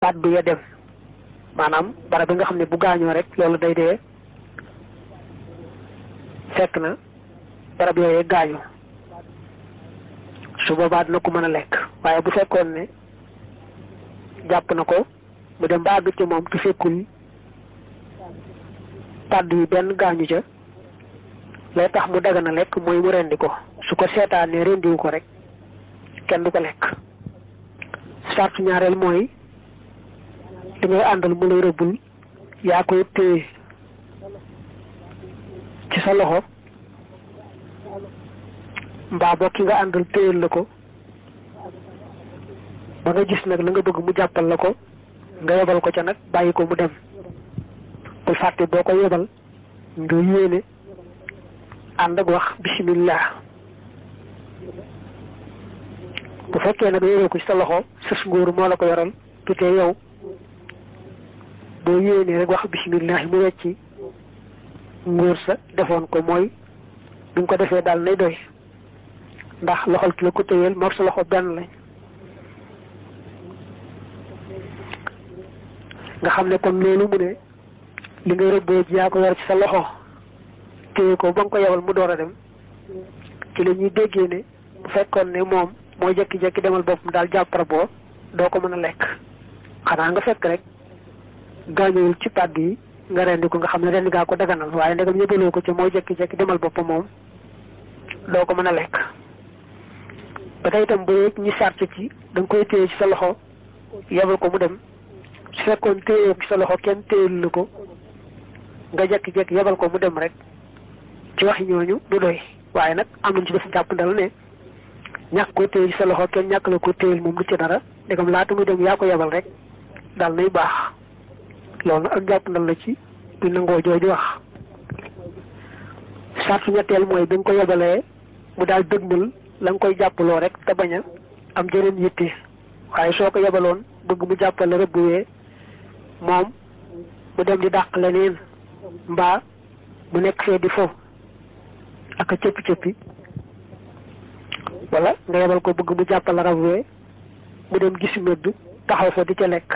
kàddu ya dem maanaam barab bi nga xam ne bu gaañoo rek loolu day dee fekk na barab yooyee gaañu su boobaa dina ko mën a lekk waaye bu fekkoon ne jàpp na ko mu dem ba àgg ci moom te fekkul kàddu yi benn gaañu ca lay tax mu daga na lekk mooy mu rendi ko su ko seetaanee rendiwu ko rek kenn du ko lekk sartu ñaareel mooy li ngay àndal mu lay rëbbul yaa koy téye ci sa loxo mbaa boo ki nga àndal téyel la ko ba nga gis nag la nga bëgg mu jàppal la ko nga yebal ko ca nag bàyyi ko mu dem bul fàtte boo ko yebal nga yéene ànd ak wax bismillah bu fekkee nag yoroo ko ci sa loxo sës ngóoru moo la ko yoral tutee yow boo yéenee rek wax bismillah mu wecci ngóor sa defoon ko mooy bi nga ko defee daal nay doy ndax loxol ki la ko téyeel moog sa loxo benn lañ nga xam ne kon loolu mu ne li ngay rëbboo ji yaa ko yor ci sa loxo téye ko ba nga ko yebal mu door a dem ci la ñuy déggee ne bu fekkoon ne moom moo jekki-jekki demal boppam daal jàppara boo doo ko mën a lekk xanaa nga fekk rek gaañuwul ci pàdd yi nga rendi ko nga xam ne rendi gaa ko daganal waaye ndegam yëbaloo ko ci moo jekki-jekki demal boppam moom doo ko mën a lekk ba tey itam ba yëg ñi sart ci da nga koy téye ci sa loxo yebal ko mu dem su fekkoon téye ci sa loxo kenn téyel la ko nga jekki-jekki yebal ko mu dem rek ci waxi ñooñu du doy waaye nag am nañ ci def jàpp ndal ne ñàkk ko téye ci sa loxo kenn ñàkk la ko téyel moom du ci dara ndegam laata muy dem yaa ko yebal rek daal nay baax loolu nag ak jàpp ndal la ci bi nangoo jooju wax sartu ñetteel mooy bi nga ko yebalee mu daal dëgmal la nga koy jàppaloo rek te bañ a am jëneen yitte waaye soo ko yebaloon bëgg mu jàppale rëbbuwee moom mu dem di dàq leneen mbaa mu nekk fee di fo ak a cëppi cëppi wala nga yebal ko bëgg mu jàppale rëbbuwee mu dem gis mëdd taxaw fa di ca lekk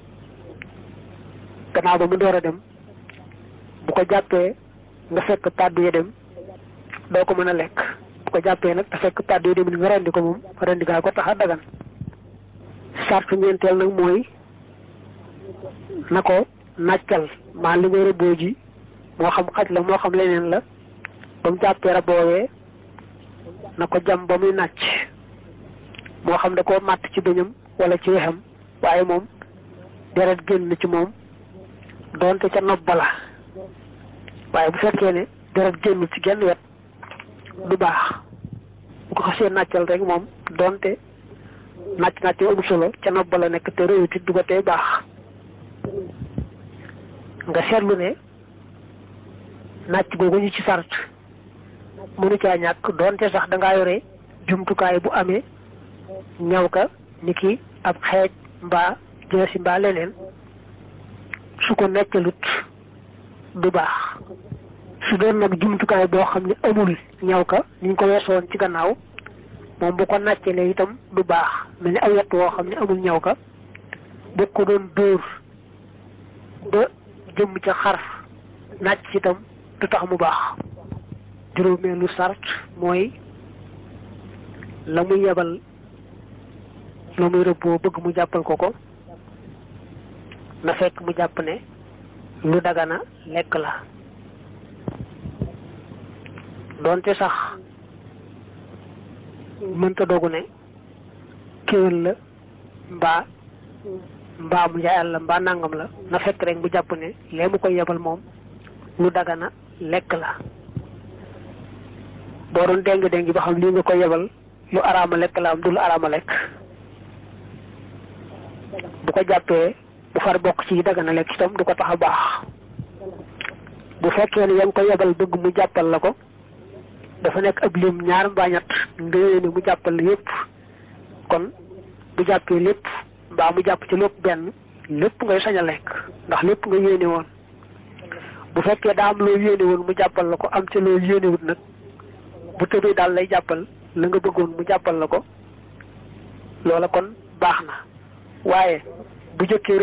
gannaaw ba mu door a dem bu ko jàppee nga fekk pàddu ya dem doo ko mën a lekk bu ko jàppee nag te fekk pàddu ya dem ni nga rendi ko moom rendi gaa ko tax a dagan sartu ñeenteel nag mooy na ko nàccal maa li ngay rëbboo ji moo xam xaj la moo xam leneen la ba mu jàppee raboowee na ko jam ba muy nàcc moo xam da koo màtt ci bëñam wala ci wexam waaye moom deret génn ci moom doonte ca nopp bala waaye bu fekkee ne deret génn ci genn wet du baax bu ko xasee nàccal rek moom doonte nàcc nàcc amul solo ca nopp bala nekk te réewuti du ko tey baax nga seetlu ne nàcc googu ñu ci sart mënu caa ñàkk doonte sax dangaa yore jumtukaay bu amee ñaw ka ni ki ab xeej mbaa jeesi mbaa leneen su ko neccalut du baax su doon nag jumtukaay boo xam ne amul ñaw ka ni ñu ko weesoon ci gannaaw moom bu ko nàccalee itam du baax mel ni aw yett woo xam ne amul ñaw ka bu ko doon dóor ba jëm ca xar nàcc ci itam du tax mu baax juróomeelu sart mooy la muy yebal la muy rëbboo bëgg mu jàppal ko ko na fekk mu jàpp ne lu dagana lekk la doonte sax mënta dogu ne kéwél la mbaa mbaa mu njaayal la mbaa nangam la na fekk rek mu jàpp ne lee mu koy yebal moom lu dagana lekk la boo doon déng déng ba xam lii nga koy yebal lu araama lekk la am du lu araama lekk bu ko jàppee bu far bokk ci dagana lekk itam du ko tax a baax bu fekkee ne yaa ngi ko yebal bëgg mu jàppal la ko dafa nekk ab lim ñaar mbaa ñett nga yéene mu jàppal la yépp kon bu jàppee lépp mbaa mu jàpp ci lépp benn lépp ngay sañ a lekk ndax lépp nga yéene woon bu fekkee daa am loo yéene woon mu jàppal la ko am ci loo yéenewut nag bu tëbee daal lay jàppal la nga bëggoon mu jàppal la ko loola kon baax na waaye bu jëkkee